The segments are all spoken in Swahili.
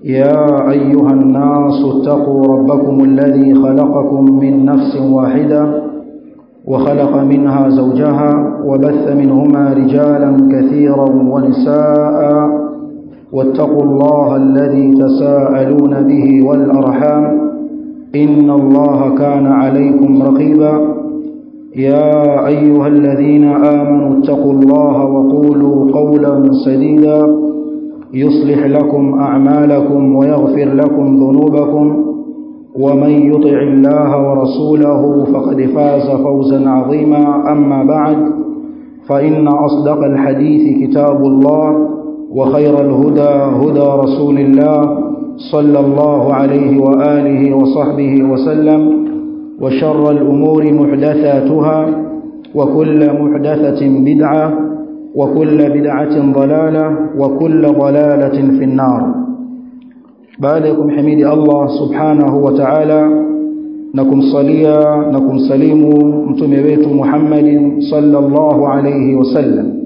يا أيها الناس اتقوا ربكم الذي خلقكم من نفس واحدة وخلق منها زوجها وبث منهما رجالا كثيرا ونساء واتقوا الله الذي تساءلون به والأرحام إن الله كان عليكم رقيبا يا أيها الذين آمنوا اتقوا الله وقولوا قولا سديدا يصلح لكم أعمالكم ويغفر لكم ذنوبكم ومن يطع الله ورسوله فقد فاز فوزا عظيما أما بعد فإن أصدق الحديث كتاب الله وخير الهدى هدى رسول الله صلى الله عليه وآله وصحبه وسلم وشر الأمور محدثاتها وكل محدثة بدعة وكل بدعة ضلالة وكل ضلالة في النار بعدكم حميد الله سبحانه وتعالى نكم صليا نكم سليم متمويت محمد صلى الله عليه وسلم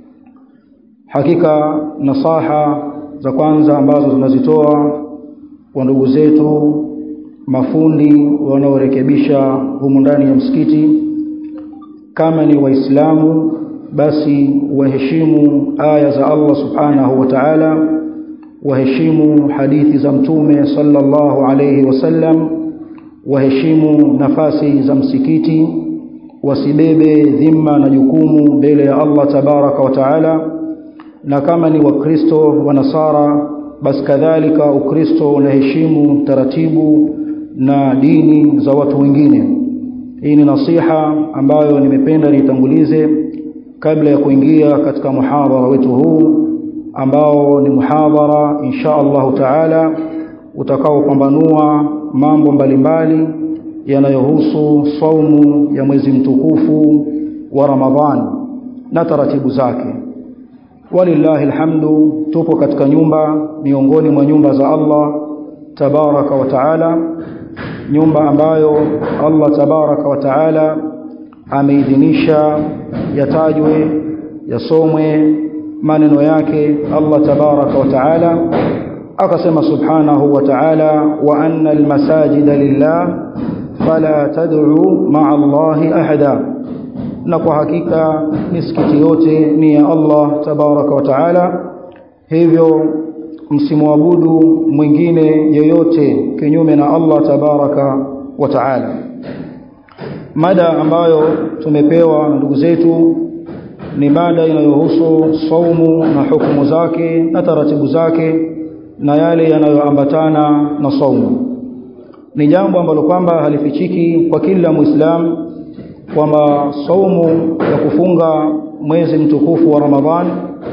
hakika nasaha za kwanza ambazo tunazitoa kwa ndugu zetu mafundi wanaorekebisha humu ndani ya msikiti kama ni waislamu basi waheshimu aya za Allah subhanahu wa ta'ala waheshimu hadithi za mtume sallallahu alayhi wasallam waheshimu nafasi za msikiti wasibebe dhima na jukumu mbele ya Allah tabaraka wa taala na kama ni wakristo wa nasara basi kadhalika ukristo unaheshimu taratibu na dini za watu wengine hii ni nasiha ambayo nimependa nitangulize kabla ya kuingia katika muhadhara wetu huu ambao ni muhadhara insha Allahu taala utakaopambanua mambo mbalimbali yanayohusu saumu ya mwezi mtukufu wa Ramadhani na taratibu zake walillahi alhamdu tupo katika nyumba miongoni mwa nyumba za Allah tabaraka wa taala nyumba ambayo Allah tabaraka wa taala ameidhinisha yatajwe yasomwe maneno yake Allah tabaraka wa taala akasema subhanahu wa ta'ala wa anna almasajida lillah fala tad'u ma'a Allahi ahada na kwa hakika misikiti yote ni ya Allah tabaraka wa taala hivyo msimwabudu mwingine yoyote kinyume na Allah tabaraka wa taala mada ambayo tumepewa na ndugu zetu ni mada inayohusu saumu na hukumu zake na taratibu zake na yale yanayoambatana na saumu ni jambo ambalo kwamba halifichiki kwa kila muislam kwamba saumu ya kufunga mwezi mtukufu wa Ramadhan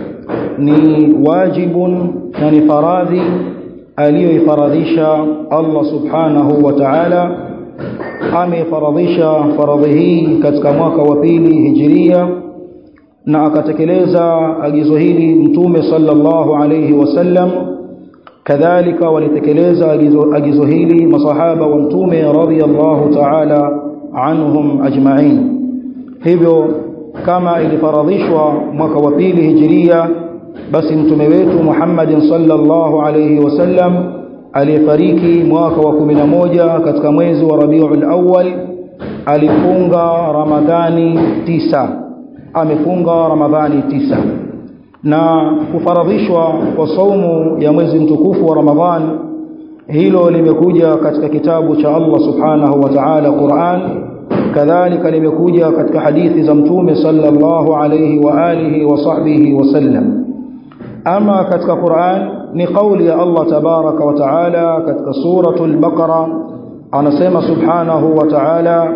ni wajibun na ni faradhi aliyoifaradhisha Allah subhanahu wa ta'ala amefaradhisha faradhi hii katika mwaka wa pili hijiria na akatekeleza agizo hili mtume sallallahu alayhi wasallam kadhalika walitekeleza agizo, agizo hili masahaba wa mtume radhiyallahu ta'ala anhum ajma'in hivyo kama ilifaradhishwa mwaka wa pili hijiria basi mtume wetu Muhammad sallallahu alayhi wasallam aliyefariki mwaka wa 11 katika mwezi wa Rabiul Awwal alifunga Ramadhani tisa amefunga Ramadhani tisa na kufaradhishwa kwa saumu ya mwezi mtukufu wa Ramadhan hilo limekuja katika kitabu cha Allah subhanahu wa ta'ala Qur'an kadhalika limekuja katika hadithi za mtume sallallahu alayhi wa alihi wa sahbihi wasallam ama katika Qur'an ni kauli ya Allah tabaraka wa ta'ala katika suratul baqara anasema subhanahu wa ta'ala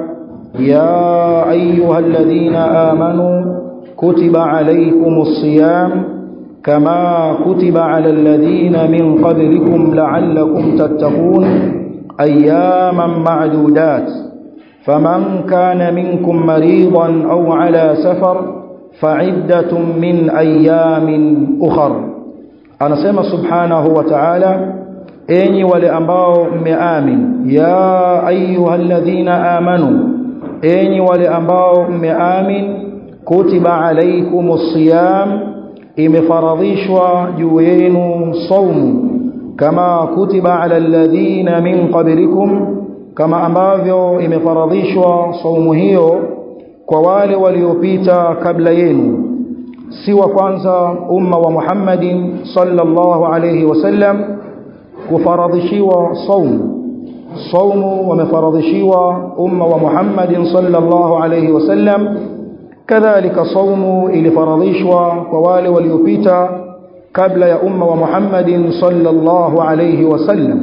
ya ayyuhalladhina amanu kutiba alaykumus siyam كما كتب على الذين من قبلكم لعلكم تتقون أياما معدودات فمن كان منكم مريضا أو على سفر فعدة من أيام أخر أنا سمى سبحانه وتعالى أني ولأنباء مآمن يا أيها الذين آمنوا أني ولأنباء مآمن كتب عليكم الصيام imefaradhishwa juu yenu saumu kama kutiba ala alladhina min qablikum kama ambavyo imefaradhishwa saumu hiyo kwa wale waliopita kabla yenu si wa kwanza umma wa Muhammadin sallallahu alayhi wasallam kufaradhishiwa saumu saumu wamefaradhishiwa umma wa Muhammadin sallallahu alayhi wasallam kadhalika saumu ilifaradhishwa kwa wale waliopita kabla ya umma wa Muhammadin sallallahu alayhi wasallam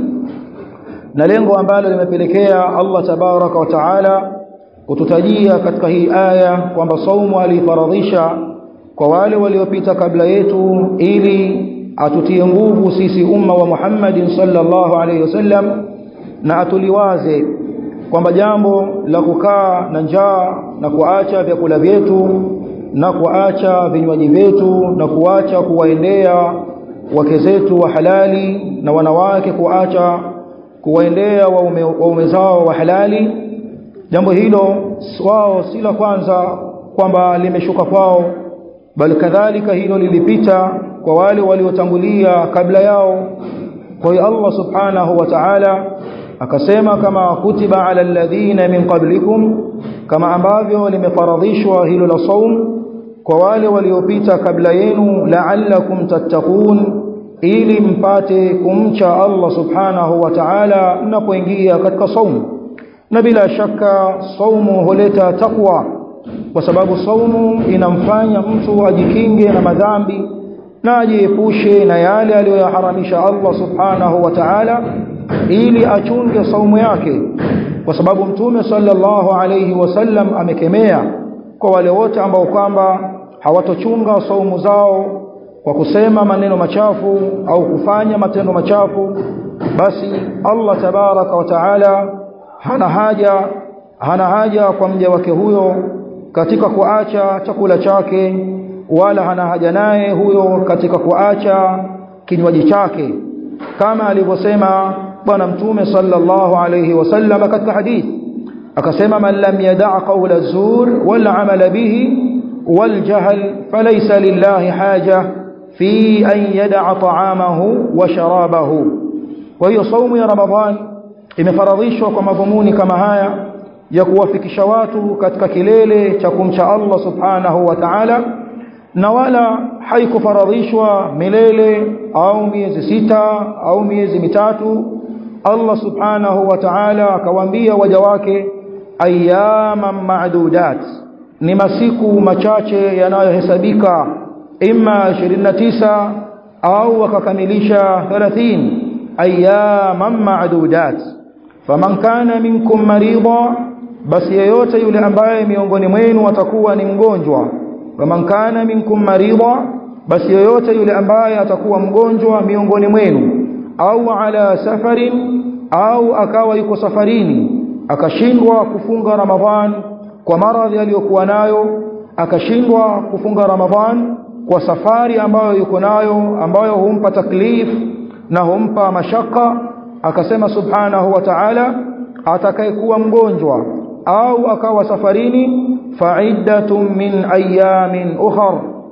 na lengo ambalo limepelekea Allah tabaraka wa taala kututajia katika hii aya kwamba saumu alifaradhisha kwa wale waliopita kabla yetu ili atutie nguvu sisi umma wa Muhammadin sallallahu alayhi wasallam na atuliwaze kwamba jambo la kukaa na njaa na kuacha vyakula vyetu na kuacha vinywaji vyetu na kuacha kuwaendea wake zetu wa halali na wanawake kuacha kuwaendea waume, waume zao wa halali jambo hilo wao si la kwanza kwamba limeshuka kwao bali kadhalika hilo lilipita kwa wale waliotangulia kabla yao kwa hiyo Allah subhanahu wa ta'ala akasema kama kutiba ala alladhina min qablikum kama ambavyo limefaradhishwa hilo la saum kwa wale waliopita kabla yenu la'allakum tattaqun ili mpate kumcha Allah subhanahu wa ta'ala mnapoingia katika saumu na bila shaka saumu huleta takwa kwa sababu saumu inamfanya mtu ajikinge na madhambi na ajiepushe na yale aliyoyaharamisha Allah subhanahu wa ta'ala ili achunge saumu yake kwa sababu mtume sallallahu alayhi wasallam amekemea kwa wale wote ambao kwamba hawatochunga saumu zao kwa kusema maneno machafu au kufanya matendo machafu basi Allah tabaraka wa taala hana haja hana haja kwa mja wake huyo katika kuacha chakula chake wala hana haja naye huyo katika kuacha kinywaji chake kama alivyosema bwana mtume sallallahu alayhi wasallam katika hadithi akasema man lam yada' qawla zur wal amala bihi wal jahl falaysa lillahi haja fi an yada'a ta'amahu wa sharabahu kwa hiyo saumu ya ramadhan imefaradhishwa kwa madhumuni kama haya ya kuwafikisha watu katika kilele cha kumcha Allah subhanahu wa ta'ala na wala haikufaradhishwa milele au miezi sita au miezi mitatu Allah subhanahu wa ta'ala akawaambia waja wake ayyaman ma'dudat ni masiku machache yanayohesabika imma 29 au wakakamilisha 30 ayyaman ma'dudat faman kana minkum marida basi yeyote yule ambaye miongoni mwenu atakuwa ni mgonjwa faman kana minkum marida basi yeyote yule ambaye atakuwa mgonjwa miongoni mwenu au ala safarin au akawa yuko safarini akashindwa kufunga ramadhan kwa maradhi aliyokuwa nayo akashindwa kufunga ramadhan kwa safari ambayo yuko nayo ambayo humpa taklif na humpa mashaka akasema subhanahu wa ta'ala atakayekuwa mgonjwa au akawa safarini fa'iddatun min ayamin ukhar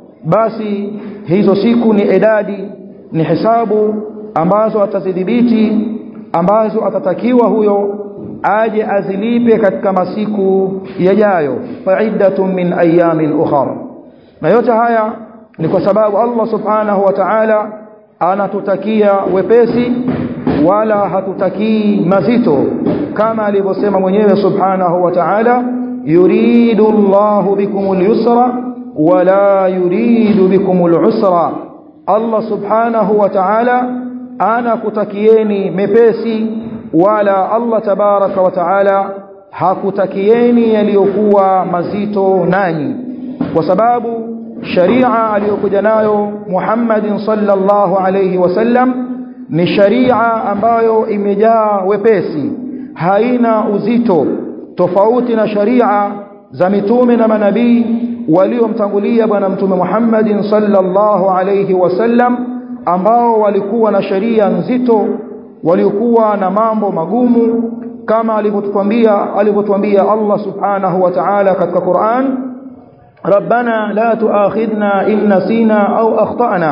basi hizo siku ni idadi ni hisabu ambazo atazidhibiti ambazo atatakiwa huyo aje azilipe katika masiku yajayo fa'iddatun min ayamin ukhar na yote haya ni kwa sababu Allah subhanahu wa ta'ala anatutakia wepesi wala hatutakii mazito kama alivyosema mwenyewe subhanahu wa ta'ala yuridu Allahu bikumul yusra wala yuridu bikumul usra Allah subhanahu wa ta'ala anakutakieni mepesi wala Allah tabaraka wa ta'ala hakutakieni yaliyokuwa mazito nanyi kwa sababu sharia aliyokuja nayo Muhammadin sallallahu alayhi wasallam ni sharia ambayo imejaa wepesi haina uzito tofauti na sharia za mitume na manabii waliomtangulia bwana mtume Muhammadin sallallahu alayhi wasallam ambao walikuwa na sharia nzito waliokuwa na mambo magumu kama alivyotuambia alivyotuambia Allah subhanahu wa ta'ala katika Qur'an ربنا لا تؤاخذنا إن نسينا أو أخطأنا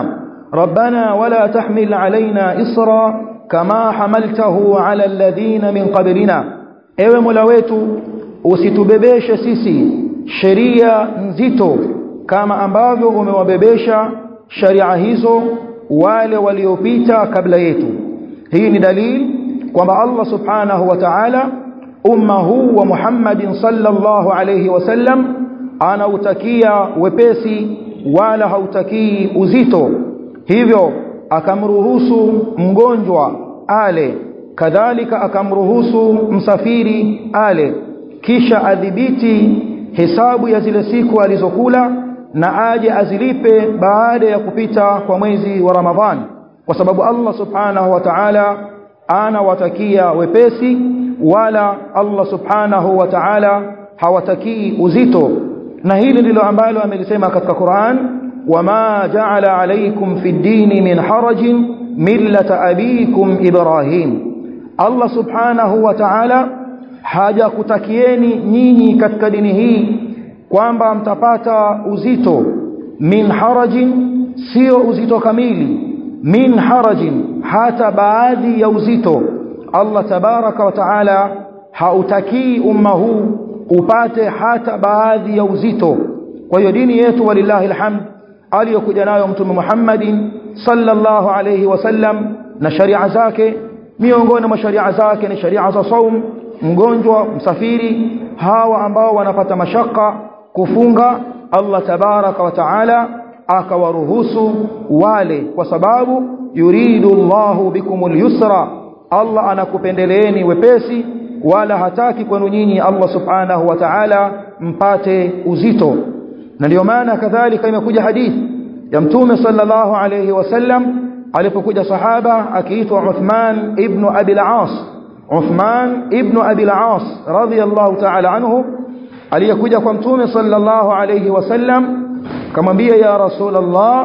ربنا ولا تحمل علينا إصرا كما حملته على الذين من قبلنا ewe mola wetu usitubebeshe sisi sheria nzito kama ambavyo umewabebesha sharia hizo wale waliopita kabla yetu hii ni dalili kwamba Allah subhanahu wa ta'ala umma huu wa Muhammadin sallallahu alayhi wasallam anautakia wepesi wala hautakii uzito hivyo akamruhusu mgonjwa ale kadhalika akamruhusu msafiri ale kisha adhibiti hesabu ya zile siku alizokula na aje azilipe baada ya kupita kwa mwezi wa Ramadhani kwa sababu Allah subhanahu wa ta'ala anawatakia wepesi wala Allah subhanahu wa ta'ala hawatakii uzito na hili ndilo ambalo amelisema katika Qur'an wama ja'ala alaykum fi dini min harajin millata abikum Ibrahim Allah subhanahu wa ta'ala hajakutakieni nyinyi katika dini hii kwamba mtapata uzito min harajin sio uzito kamili min harajin hata baadhi ya uzito Allah tabaraka wa taala hautakii umma huu upate hata baadhi ya uzito kwa hiyo dini yetu walillahi alhamd aliyokuja nayo mtume Muhammadin sallallahu alayhi wasallam na sharia zake miongoni mwa sharia zake ni sharia za saum mgonjwa msafiri hawa ambao wanapata mashaka kufunga Allah tabaraka wa taala akawaruhusu wale kwa sababu yuridu Allahu bikumul yusra Allah anakupendeleeni wepesi wala hataki kwenu nyinyi Allah subhanahu wa ta'ala mpate uzito na ndio maana kadhalika imekuja hadithi ya mtume sallallahu alayhi wasallam alipokuja sahaba akiitwa Uthman ibn Abi al-As Uthman ibn Abi al-As radiyallahu ta'ala anhu aliyekuja kwa mtume sallallahu alayhi wasallam kamwambia ya rasulullah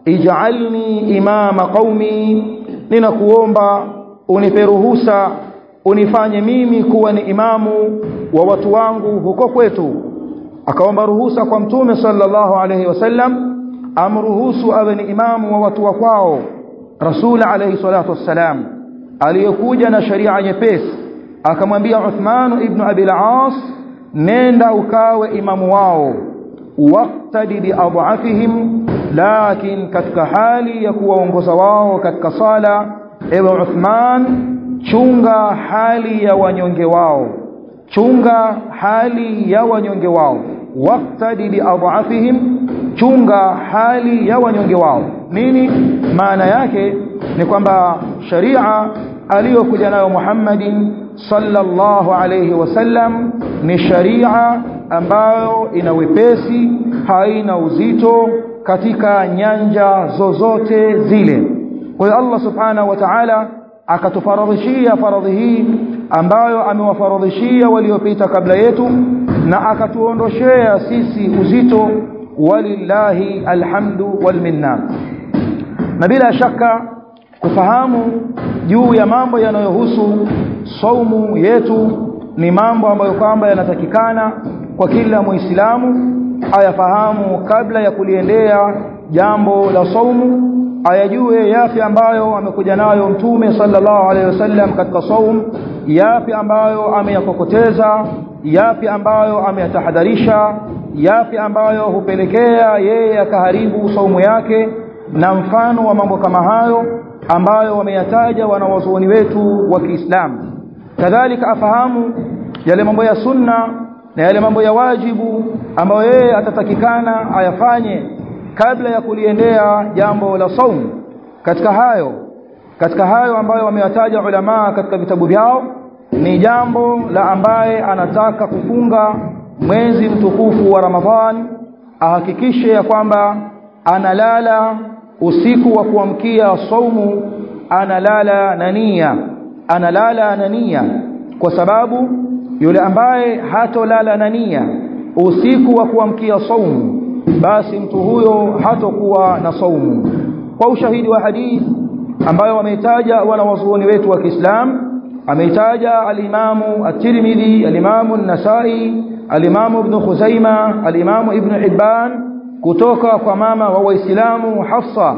ij'alni imama qaumi ninakuomba unipe ruhusa unifanye mimi kuwa ni imamu wa watu wangu huko kwetu akaomba ruhusa kwa mtume sallallahu alayhi wasallam amruhusu awe ni imamu wa watu wa kwao rasul alayhi salatu wassalam aliyekuja na sharia nyepesi akamwambia Uthman ibn Abi al-As nenda ukawe imamu wao waqtadi biadhafihim lakin katika hali ya kuwaongoza wao katika sala ewe Uthman chunga hali ya wanyonge wao chunga hali ya wanyonge wao waqtadi biadhafihim chunga hali ya wanyonge wao nini maana yake ni kwamba sharia aliyokuja nayo Muhammadin sallallahu alayhi wasallam ni sharia ambayo ina wepesi haina uzito katika nyanja zozote zile kwa hiyo Allah subhanahu wa ta'ala akatufaradhishia faradhi hii ambayo amewafaradhishia waliopita kabla yetu na akatuondoshea sisi uzito walillahi alhamdu walminna na bila shaka kufahamu juu ya mambo yanayohusu saumu yetu ni mambo ambayo kwamba yanatakikana kwa kila muislamu ayafahamu kabla ya kuliendea jambo la saumu ayajue yapi ambayo amekuja nayo mtume sallallahu alaihi wasallam katika saum yapi ambayo ameyakokoteza yapi ambayo ameyatahadharisha yapi ambayo hupelekea yeye akaharibu saumu yake na mfano wa mambo kama hayo ambayo wameyataja wanawazuoni wetu wa Kiislamu kadhalika afahamu yale mambo ya sunna na yale mambo ya wajibu ambayo yeye atatakikana ayafanye kabla ya kuliendea jambo la saum katika hayo katika hayo ambayo wameyataja ulama katika vitabu vyao ni jambo la ambaye anataka kufunga mwezi mtukufu wa Ramadhan ahakikishe ya kwamba analala usiku wa kuamkia saumu analala na nia analala na nia kwa sababu yule ambaye hatolala na nia usiku wa kuamkia saumu basi mtu huyo hatokuwa na saumu kwa ushahidi wa hadithi ambayo wameitaja wanawazuoni wetu wa Kiislamu ameitaja al-Imamu at-Tirmidhi al-Imamu an-Nasa'i al-Imamu Ibn Khuzaima al-Imamu Ibn Hibban kutoka kwa mama wa Waislamu Hafsa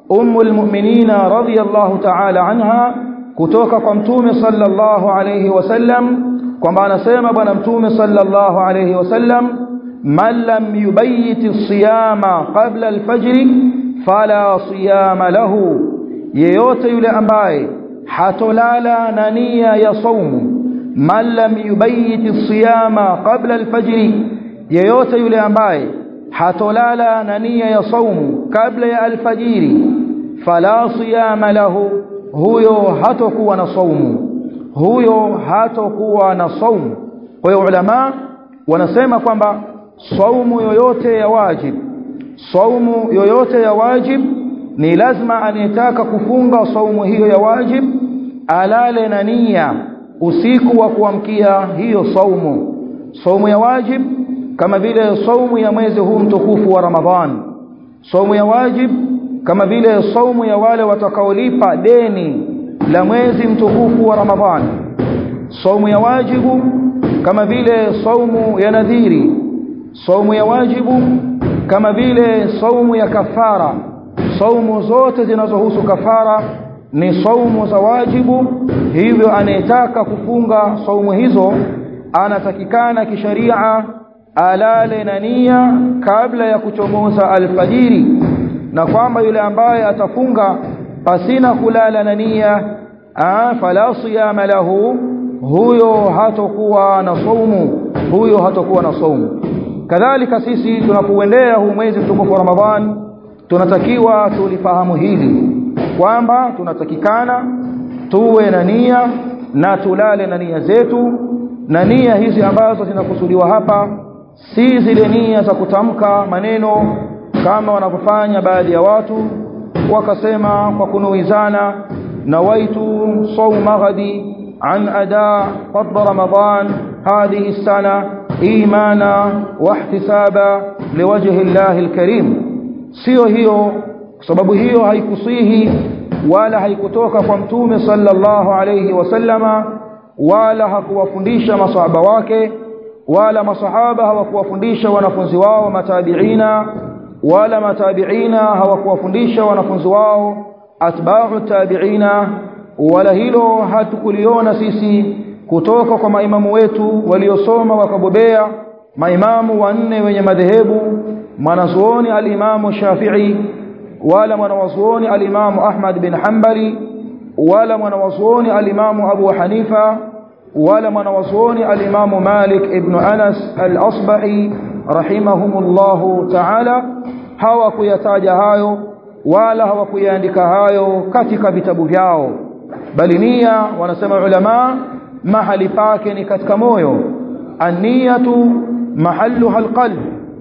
ummu almu'minina radhiyallahu ta'ala anha kutoka kwa mtume sallallahu alayhi wasallam kwamba anasema bwana mtume sallallahu alayhi wasallam man lam yubayyit as-siyama qabla al-fajr fala siyama lahu yeyote yule ambaye hatolala na nia ya saumu man lam yubayyit as-siyama qabla al-fajr yeyote yule ambaye hatolala na nia ya saumu kabla ya alfajiri fala siyama lahu huyo hatokuwa na saumu huyo hatokuwa na saumu kwa hiyo ulama wanasema kwamba saumu yoyote ya wajib saumu yoyote ya wajib ni lazima anayetaka kufunga saumu hiyo ya wajib alale na nia usiku wa kuamkia hiyo saumu saumu ya wajib kama vile saumu ya mwezi huu mtukufu wa Ramadhan saumu ya wajib kama vile saumu ya wale watakaolipa deni la mwezi mtukufu wa Ramadhan saumu ya wajibu kama vile saumu ya nadhiri saumu ya wajibu kama vile saumu ya kafara saumu zote zinazohusu kafara ni saumu za wajibu hivyo anayetaka kufunga saumu hizo anatakikana kisharia alale na nia kabla ya kuchomoza alfajiri na kwamba yule ambaye atafunga pasina kulala na nia fala siyama lahu huyo hatokuwa na saumu huyo hatokuwa na saumu kadhalika sisi tunapoendea huu mwezi mtukufu wa Ramadhan tunatakiwa tulifahamu hili kwamba tunatakikana tuwe na nia na tulale na nia zetu na nia hizi ambazo zinakusudiwa hapa si zile nia za kutamka maneno kama wanavyofanya baadhi ya watu wakasema kwa kunuizana nawaitu sawma ghadi an ada fadl ramadan hadhihi sana imana wa ihtisaba liwajhi Allah alkarim sio hiyo kwa sababu hiyo haikusihi wala haikutoka kwa mtume sallallahu alayhi wasallama wala hakuwafundisha masahaba wake wala masahaba hawakuwafundisha wanafunzi wao matabiina wala matabiina hawakuwafundisha wanafunzi wao atba'u tabiina wala hilo hatukuliona sisi kutoka kwa maimamu wetu waliosoma wakabobea maimamu wanne wenye madhehebu mwanazuoni alimamu Shafi'i wala mwanazuoni alimamu Ahmad bin Hanbali wala mwanazuoni alimamu Abu Hanifa wala mwanazuoni alimamu Malik ibn Anas al-Asbahi rahimahumullahu ta'ala hawakuyataja hayo wala hawakuyaandika hayo katika vitabu vyao bali nia wanasema ulama mahali pake ni katika moyo an-niyatu mahalluha al-qalb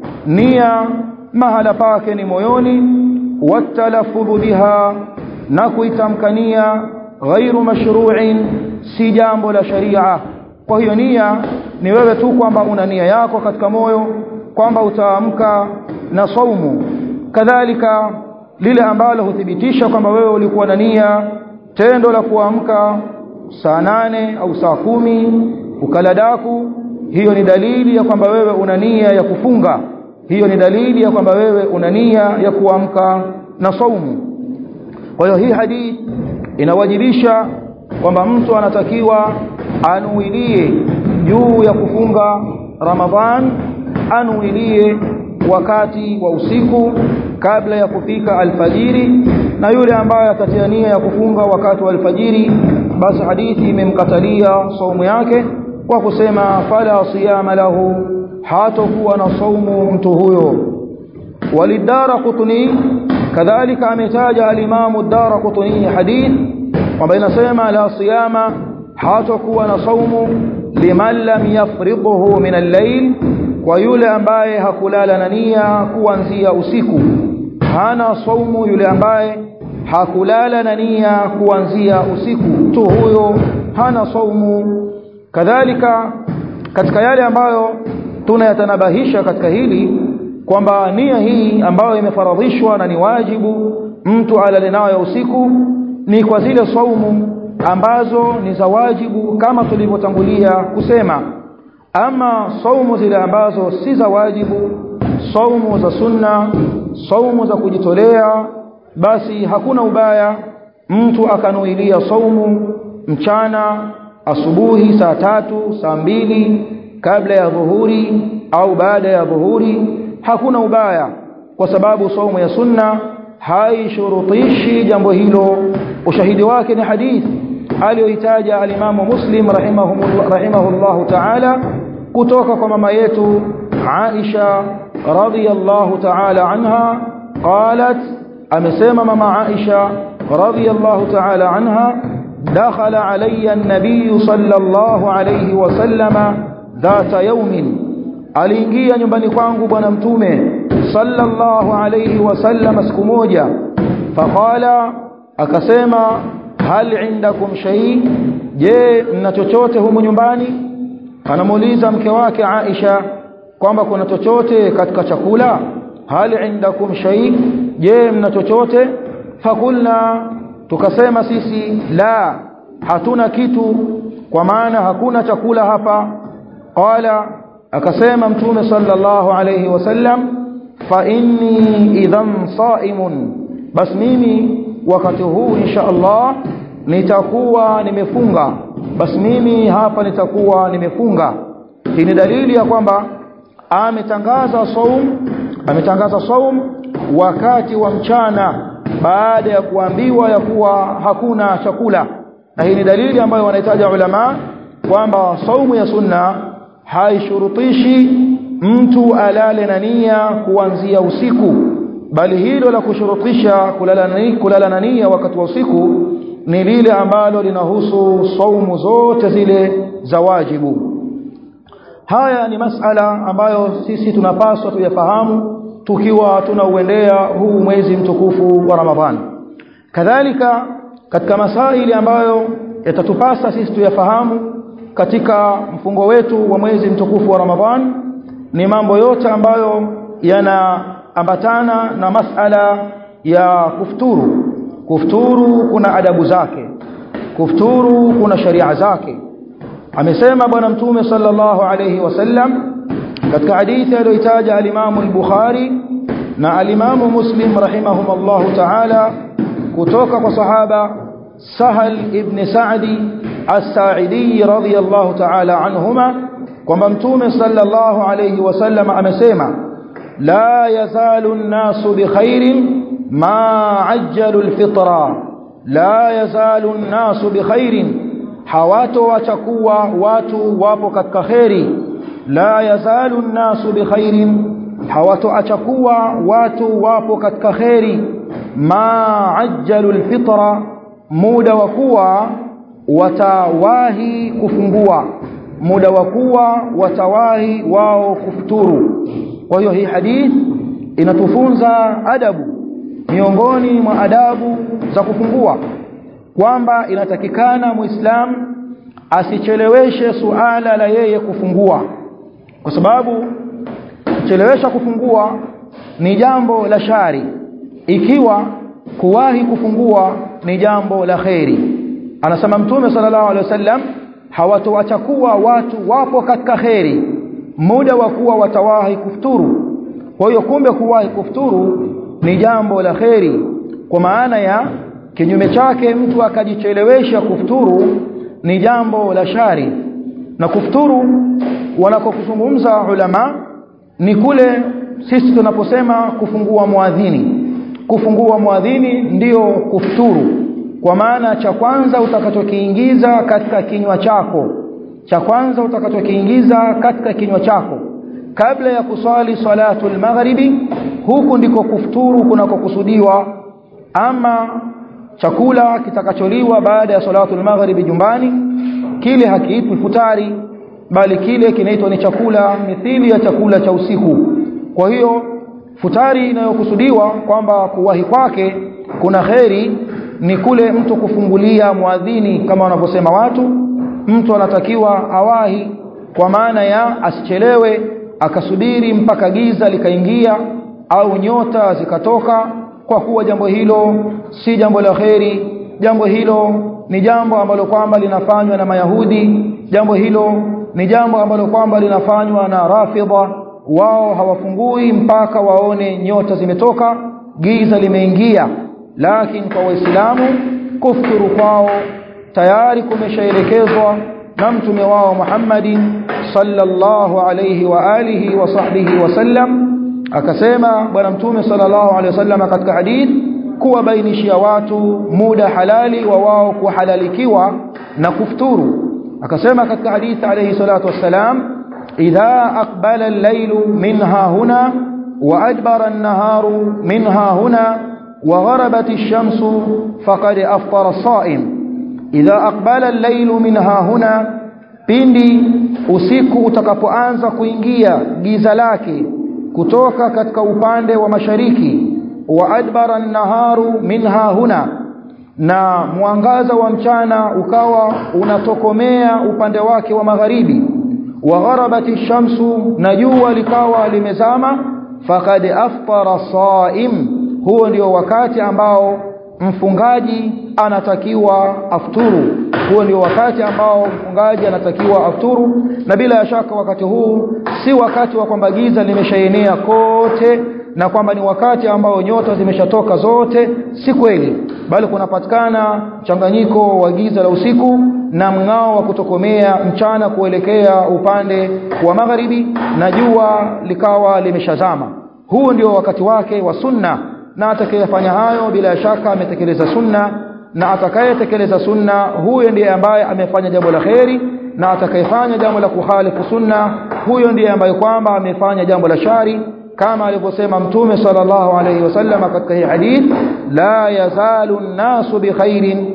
nia mahala pake ni moyoni watalaffudhu biha na kuitamkania ghairu mashru'in si jambo la sharia kwa hiyo nia ni wewe tu kwamba una nia yako katika moyo kwamba utaamka na saumu kadhalika lile ambalo huthibitisha kwamba wewe ulikuwa na nia tendo la kuamka saa nane au saa kumi ukala daku hiyo ni dalili ya kwamba wewe una nia ya kufunga hiyo ni dalili ya kwamba wewe una nia ya kuamka na saumu kwa hiyo hii hadithi inawajibisha kwamba mtu anatakiwa anuilie juu ya kufunga Ramadhan anuilie wakati wa usiku kabla ya kufika alfajiri na yule ambaye atatia nia ya kufunga wakati wa alfajiri basi hadithi imemkatalia saumu yake kwa kusema fala siyama lahu hatakuwa na saumu mtu huyo walidara qutni kadhalika ametaja alimamu dara qutni hadith kwamba inasema la siyama hatakuwa na saumu liman lam yafridhu min al-layl kwa yule ambaye hakulala na nia kuanzia usiku hana saumu yule ambaye hakulala na nia kuanzia usiku tu huyo hana saumu kadhalika katika yale ambayo tunayatanabahisha katika hili kwamba nia hii ambayo imefaradhishwa na ni wajibu mtu alale nayo usiku ni kwa zile saumu ambazo ni za wajibu kama tulivyotangulia kusema ama saumu zile ambazo si za wajibu saumu za sunna saumu za kujitolea basi hakuna ubaya mtu akanuilia saumu mchana asubuhi saa tatu saa mbili kabla ya dhuhuri au baada ya dhuhuri hakuna ubaya kwa sababu saumu ya sunna haishurutishi jambo hilo ushahidi wake ni hadithi aliyoitaja alimamu muslim rahimahullah rahimahullahu ta'ala kutoka kwa mama yetu Aisha radhiyallahu ta'ala anha qalat amesema mama Aisha radhiyallahu ta'ala anha دخل علي النبي صلى الله عليه وسلم ذات يوم aliingia nyumbani kwangu bwana mtume sallallahu alayhi wasallam siku moja faqala akasema hal indakum shay je mna chochote humu nyumbani anamuuliza mke wake Aisha kwamba kuna chochote katika chakula hal indakum shay je mna chochote fakulna tukasema sisi la hatuna kitu kwa maana hakuna chakula hapa qala akasema mtume sallallahu alayhi wasallam fa inni idhan saimun bas mimi wakati huu insha Allah nitakuwa nimefunga bas mimi hapa nitakuwa nimefunga hii ni dalili ya kwamba ametangaza saum ametangaza saum wakati wa mchana baada ya kuambiwa ya kuwa hakuna chakula na hii ni dalili ambayo wanahitaja ulama kwamba saumu ya sunna haishurutishi mtu alale na nia kuanzia usiku bali hilo la kushurutisha kulala na kulala na nia wakati wa usiku ni lile ambalo linahusu saumu zote zile za wajibu haya ni masala ambayo sisi tunapaswa tuyafahamu tukiwa tunauendea huu mwezi mtukufu wa Ramadhani kadhalika katika masaili ambayo yatatupasa sisi tuyafahamu katika mfungo wetu wa mwezi mtukufu wa Ramadhani ni mambo yote ambayo yanaambatana na masala ya kufuturu kufuturu kuna adabu zake kufuturu kuna sharia zake amesema bwana mtume sallallahu alayhi wasallam katika hadithi aliyoitaja alimamu al-Bukhari na alimamu Muslim rahimahumullahu ta'ala kutoka kwa sahaba Sahal ibn Sa'di as-Sa'idi radhiyallahu ta'ala anhuma kwamba mtume sallallahu alayhi wasallam amesema la yazalu an-nasu bikhairin ma ajjalu al-fitra la yazalu an-nasu bikhairin hawato wachakuwa watu wapo katika khairi la yazalu an-nasu bikhairin hawatoacha kuwa watu wapo katika khairi ma ajjalu al-fitra muda wa kuwa watawahi kufungua muda wa kuwa watawahi wao kufuturu kwa hiyo hii hadith inatufunza adabu miongoni mwa adabu za kufungua kwamba inatakikana muislamu asicheleweshe suala la yeye kufungua kwa sababu kuchelewesha kufungua ni jambo la shari ikiwa kuwahi kufungua ni jambo la kheri anasema mtume sallallahu alaihi wasallam hawatoacha kuwa watu wapo katika kheri muda wa kuwa watawahi kufuturu kwa hiyo kumbe kuwahi kufuturu ni jambo la kheri kwa maana ya kinyume chake mtu akajichelewesha kufuturu ni jambo la shari na kufuturu wanakokuzungumza ulama ni kule sisi tunaposema kufungua muadhini kufungua muadhini ndiyo kufuturu kwa maana cha kwanza utakachokiingiza katika kinywa chako cha kwanza utakachokiingiza katika kinywa chako kabla ya kuswali salatul maghribi huku ndiko kufuturu kunakokusudiwa ama chakula kitakacholiwa baada ya salatul maghribi jumbani kile hakiitwi futari bali kile kinaitwa ni chakula mithili ya chakula cha usiku kwa hiyo futari inayokusudiwa kwamba kuwahi kwake kuna kheri ni kule mtu kufungulia muadhini kama wanavyosema watu mtu anatakiwa awahi kwa maana ya asichelewe akasubiri mpaka giza likaingia au nyota zikatoka kwa kuwa jambo hilo si jambo la kheri jambo hilo ni jambo ambalo kwamba linafanywa na mayahudi jambo hilo ni jambo ambalo kwamba linafanywa na rafidha wao hawafungui mpaka waone nyota zimetoka giza limeingia lakini kwa waislamu kufuturu kwao tayari kumeshaelekezwa na mtume wao Muhammadin sallallahu alayhi wa alihi wa sahbihi wasallam akasema bwana mtume sallallahu alayhi wasallam katika hadith kuwabainishia watu muda halali wa wao kuhalalikiwa na kufuturu akasema katika hadithi alayhi salatu wassalam idha aqbala al-laylu minha huna wa adbara an-naharu minha huna wa gharabat ash-shamsu faqad aftara as-sa'im idha aqbala al-laylu minha huna pindi usiku utakapoanza kuingia giza lake kutoka katika upande wa mashariki wa adbara an-naharu minha huna na mwangaza wa mchana ukawa unatokomea upande wake wa magharibi wa gharabati shamsu na jua likawa limezama faqad aftara saim huo ndio wakati ambao mfungaji anatakiwa afturu huo ndio wakati ambao mfungaji anatakiwa afturu na bila shaka wakati huu si wakati wa kwamba giza limeshaenea kote na kwamba ni wakati ambao nyota zimeshatoka zote si kweli bali kunapatikana mchanganyiko wa giza la usiku na mng'ao wa kutokomea mchana kuelekea upande wa magharibi na jua likawa limeshazama huu ndio wakati wake wa sunna na atakayefanya hayo bila shaka ametekeleza sunna na atakayetekeleza sunna huyo ndiye ambaye amefanya jambo la kheri na atakayefanya jambo la kukhalifu sunna huyo ndiye ambaye kwamba amefanya jambo la shari kama alivyosema mtume sallallahu alayhi wasallam katika hii hadith la yazalu an-nasu bikhairin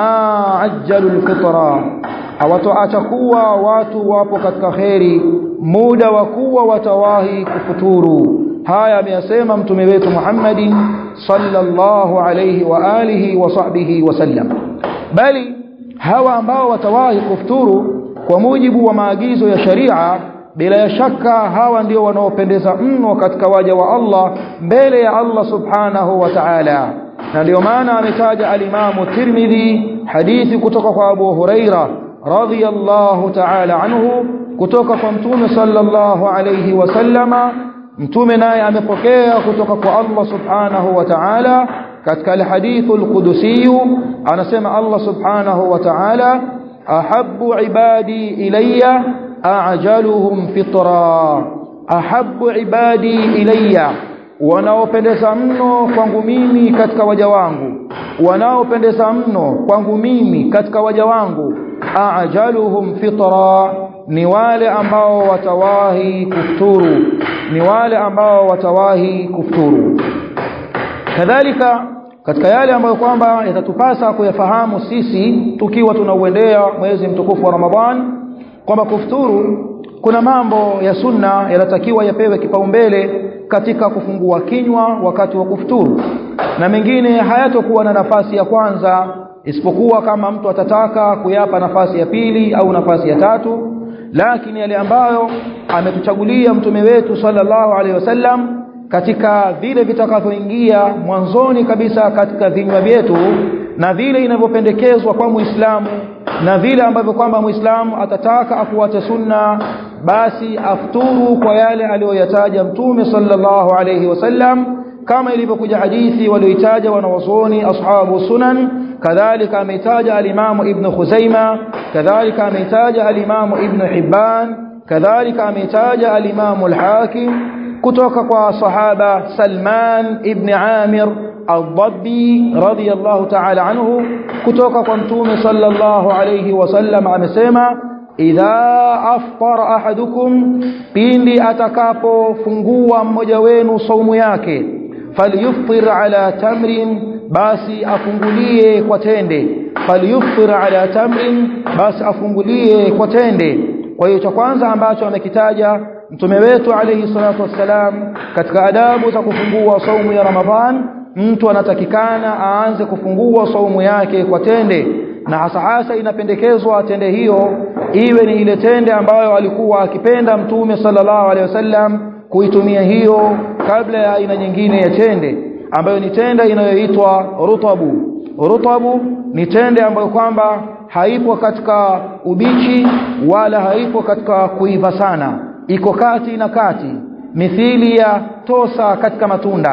ma ajjalu al-fitra hawatoacha kuwa watu wapo katika kheri muda wa kuwa watawahi kufuturu haya ameyasema mtume wetu Muhammad sallallahu alayhi wa alihi wa sahbihi wasallam bali hawa ambao watawahi kufuturu kwa mujibu wa maagizo ya sharia bila ya shaka hawa ndio wanaopendeza mno katika waja wa Allah mbele ya Allah subhanahu wa ta'ala na ndio maana ametaja alimamu Tirmidhi hadithi kutoka kwa Abu Huraira radhiyallahu ta'ala anhu kutoka kwa mtume sallallahu alayhi wasallama mtume naye amepokea kutoka kwa Allah subhanahu wa ta'ala katika alhadithu alqudusi anasema Allah subhanahu wa ta'ala ahabbu ibadi ilayya a'jaluhum fitra ahabbu ibadi ilayya wanaopendeza mno kwangu mimi katika waja wangu wanaopendeza mno kwangu mimi katika waja wangu a'jaluhum fitra ni wale ambao watawahi kufuturu ni wale ambao watawahi kufuturu kadhalika katika yale ambayo kwamba yatatupasa kuyafahamu sisi tukiwa tunauendea mwezi mtukufu wa Ramadhan kwamba kufuturu kuna mambo ya sunna yanatakiwa yapewe kipaumbele katika kufungua kinywa wakati wa kufuturu na mengine hayatokuwa na nafasi ya kwanza isipokuwa kama mtu atataka kuyapa nafasi ya pili au nafasi ya tatu lakini yale ambayo ametuchagulia mtume wetu sallallahu alaihi wasallam katika vile vitakavyoingia mwanzoni kabisa katika vinywa vyetu na vile inavyopendekezwa kwa Muislamu na vile ambavyo kwamba Muislamu atataka afuate sunna basi afturu kwa yale aliyoyataja mtume sallallahu alayhi wasallam kama ilivyokuja hadithi walioitaja wanawazuoni ashabu sunan kadhalika ameitaja alimamu ibn Khuzaima kadhalika ameitaja alimamu ibn Hibban kadhalika ameitaja alimamu al-Hakim kutoka kwa sahaba Salman ibn Amir al-Dabbi radiyallahu ta'ala anhu kutoka kwa mtume sallallahu alayhi wasallam amesema idha aftara ahadukum pindi atakapofungua mmoja wenu saumu yake falyuftir ala tamrin basi afungulie kwa tende falyuftir ala tamrin basi afungulie kwa tende kwa hiyo cha kwanza ambacho amekitaja mtume wetu alayhi salatu wassalam katika adabu za kufungua saumu ya Ramadhan mtu anatakikana aanze kufungua saumu yake kwa tende na hasa hasa inapendekezwa tende hiyo iwe ni ile tende ambayo alikuwa akipenda mtume sallallahu alaihi wasallam kuitumia hiyo kabla ya aina nyingine ya tende ambayo ni tende inayoitwa rutabu rutabu ni tende ambayo kwamba haipo katika ubichi wala haipo katika kuiva sana iko kati na kati mithili ya tosa katika matunda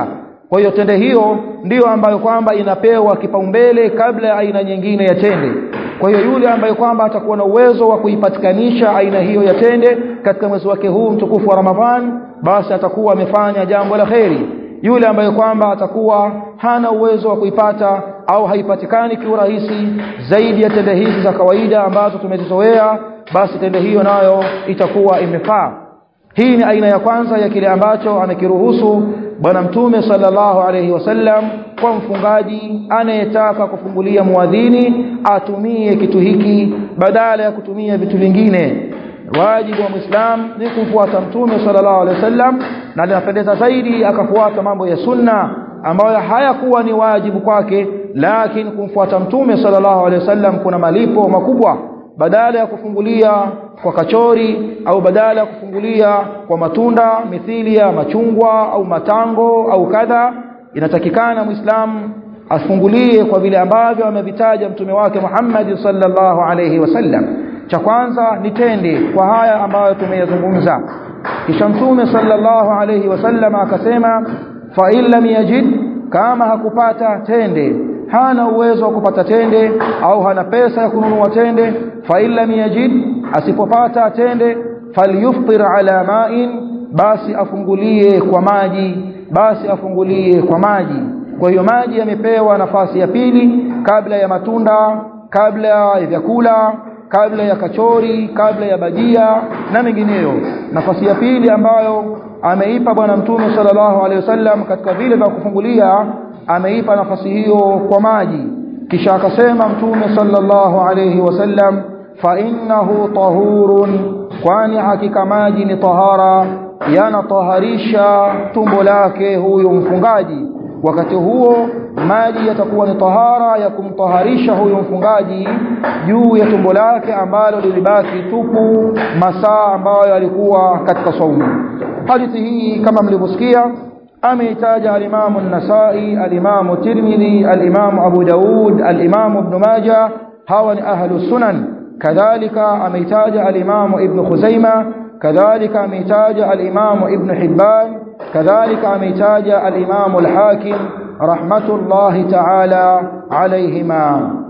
kwa hiyo tende hiyo ndiyo ambayo kwamba inapewa kipaumbele kabla ya aina nyingine ya tende kwa hiyo yule ambaye kwamba atakuwa na uwezo wa kuipatikanisha aina hiyo ya tende katika mwezi wake huu mtukufu wa Ramadhan basi atakuwa amefanya jambo la kheri yule ambaye kwamba atakuwa hana uwezo wa kuipata au haipatikani kiurahisi zaidi ya tende hizi za kawaida ambazo tumezizoea basi tende hiyo nayo itakuwa imefaa hii ni aina ya kwanza ya kile ambacho amekiruhusu bwana mtume sallallahu alayhi wasallam kwa mfungaji anayetaka kufungulia muadhini atumie kitu hiki badala ya kutumia vitu vingine wajibu wa muislam ni kumfuata mtume sallallahu alaihi wasallam na linapendeza zaidi akafuata mambo ya sunna ambayo hayakuwa ni wajibu kwake lakini kumfuata mtume sallallahu alaihi wasallam kuna malipo makubwa badala ya kufungulia kwa kachori au badala ya kufungulia kwa matunda mithili ya machungwa au matango au kadha inatakikana muislamu afungulie kwa vile ambavyo amevitaja mtume wake Muhammad sallallahu alaihi wasallam cha kwanza ni tende kwa haya ambayo tumeyazungumza kisha mtume sallallahu alaihi wasallam akasema fa in lam yajid kama hakupata tende hana uwezo wa kupata tende au hana pesa ya kununua tende fa in lam yajid asipopata tende falyuftir ala ma'in basi afungulie kwa maji basi afungulie kwa maji kwa hiyo maji yamepewa nafasi ya pili kabla ya matunda kabla ya vyakula kabla ya kachori kabla ya bajia na mengineyo nafasi ya pili ambayo ameipa bwana mtume sallallahu alaihi wasallam katika vile vya kufungulia ameipa nafasi hiyo kwa maji kisha akasema mtume sallallahu alaihi wasallam fa innahu tahurun kwani hakika maji ni tahara yanataharisha tumbo lake huyo mfungaji wakati huo maji yatakuwa ni tahara ya kumtaharisha huyo mfungaji juu ya tumbo lake ambalo lilibaki tupu masaa ambayo alikuwa katika saumu hadithi hii kama mlivyosikia ameitaja alimamu an-Nasai alimamu Tirmidhi alimamu Abu Daud alimamu Ibn Majah hawa ni ahlu sunan kadhalika ameitaja alimamu Ibn Khuzaima kadhalika ameitaja alimamu Ibn Hibban kadhalika ameitaja alimamu al-Hakim rahmatullahi ta'ala alayhima